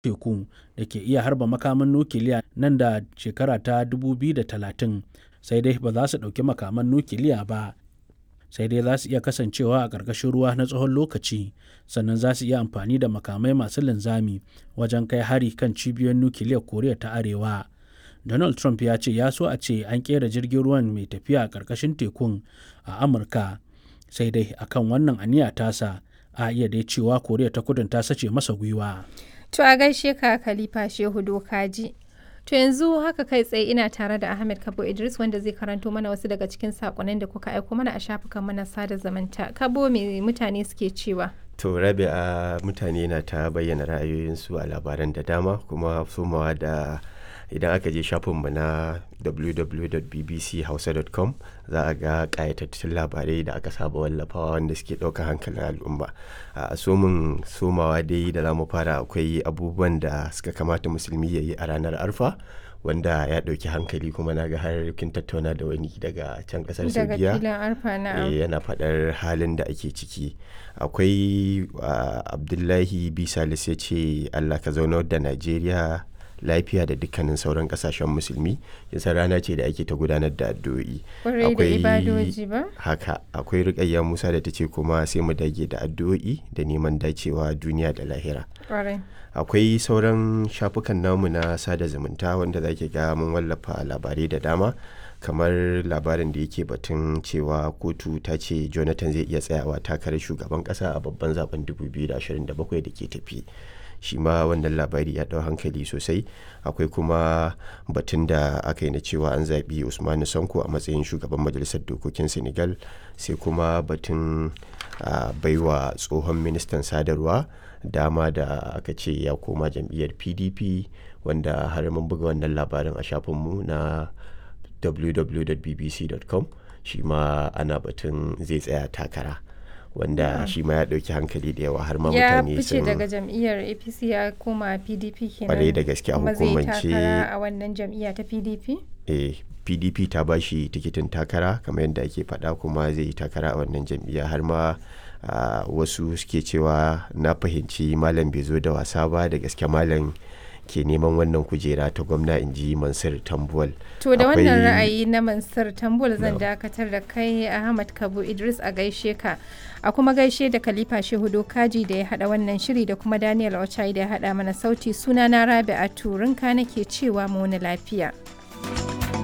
teku da ke iya harba makaman nukiliya nan da shekara ta 2030 sai dai ba za su ɗauki makaman nukiliya ba sai dai za su iya kasancewa a ƙarƙashin ruwa na tsawon lokaci sannan za su iya amfani da makamai masu linzami wajen kai hari kan cibiyoyin nukiliyar koriya ta arewa donald trump ya ce ya so a ce an kera jirgin ruwan mai tafiya a ƙarƙashin tekun a amurka sai dai akan wannan aniya tasa a iya dai cewa koriya ta kudin ta sace masa gwiwa To a gaishe ka Khalifa Shehu Dokaji. To yanzu haka kai tsaye ina tare da Ahmed Kabo Idris wanda zai karanto mana wasu daga cikin sakonnin da kuka aiko mana a shafukan mana sada zamanta. Kabo me mutane suke cewa? To rabi a mutane na ta bayyana ra'ayoyinsu a labaran da dama kuma somawa da idan aka je shafinmu na www.bbchausa.com za a ga ƙayatattun labarai da aka saba wallafawa wanda suke ɗaukar hankalin al'umma a somin somawa dai da za mu fara akwai abubuwan da suka kamata musulmi ya yi a ranar arfa wanda ya ɗauki hankali kuma na ga har kin tattauna da wani daga can ƙasar Daga saudiya filin arfa na Eh, yana faɗar halin da ake ciki akwai ah, abdullahi bisalis ya ce allah ka zaunar da najeriya lafiya da dukkanin sauran kasashen musulmi yasa rana ce da ake ta gudanar da addu'o'i kwarai da ibadoji ba? haka akwai rikayya musa da ta ce kuma sai mu dage da addu'o'i da neman dacewa duniya da lahira Kwarai. akwai sauran shafukan namu na sada zumunta wanda za ki ga mun wallafa labarai da dama kamar labarin da yake batun cewa kotu ta ce jonathan zai iya tsayawa takarar shugaban kasa a babban zaben 2027 da ke tafi shi ma wannan labari ya ɗau hankali sosai akwai kuma batun da aka yi na cewa an zaɓi usmanu sanko a matsayin shugaban majalisar dokokin senegal sai kuma batun a baiwa tsohon ministan sadarwa dama da aka ce ya koma jam'iyyar pdp wanda har mun buga wannan labarin a shafinmu na www.bbc.com shi ma ana batun zai tsaya takara wanda shi ma ya ɗauki hankali da yawa har ma Ya mutane fice sun daga jam'iyyar APC ya koma PDP kenan. Kwarai da gaske a Kuma zai hukumance- takara a wannan jam'iyya ta PDP? eh, pdp ta ba shi tikitin takara kamar yadda ake faɗa kuma zai yi takara a wannan jam'iyya har ma ah, wasu suke cewa na fahimci malam bai zo da wasa ba da gaske malam ke neman wannan kujera ta gwamna in ji mansur tambuwal To da wannan Akwai- ra'ayi na Mansur Tambul zan Na'am. dakatar da kai Ahmad Kabu Idris a gaishe ka. A kuma gaishe da Khalifa Shehu Dokaji da ya hada wannan shiri da kuma Daniel Ochai da ya hada mana sauti sunana Rabi'a Turinka nake cewa mu wani lafiya.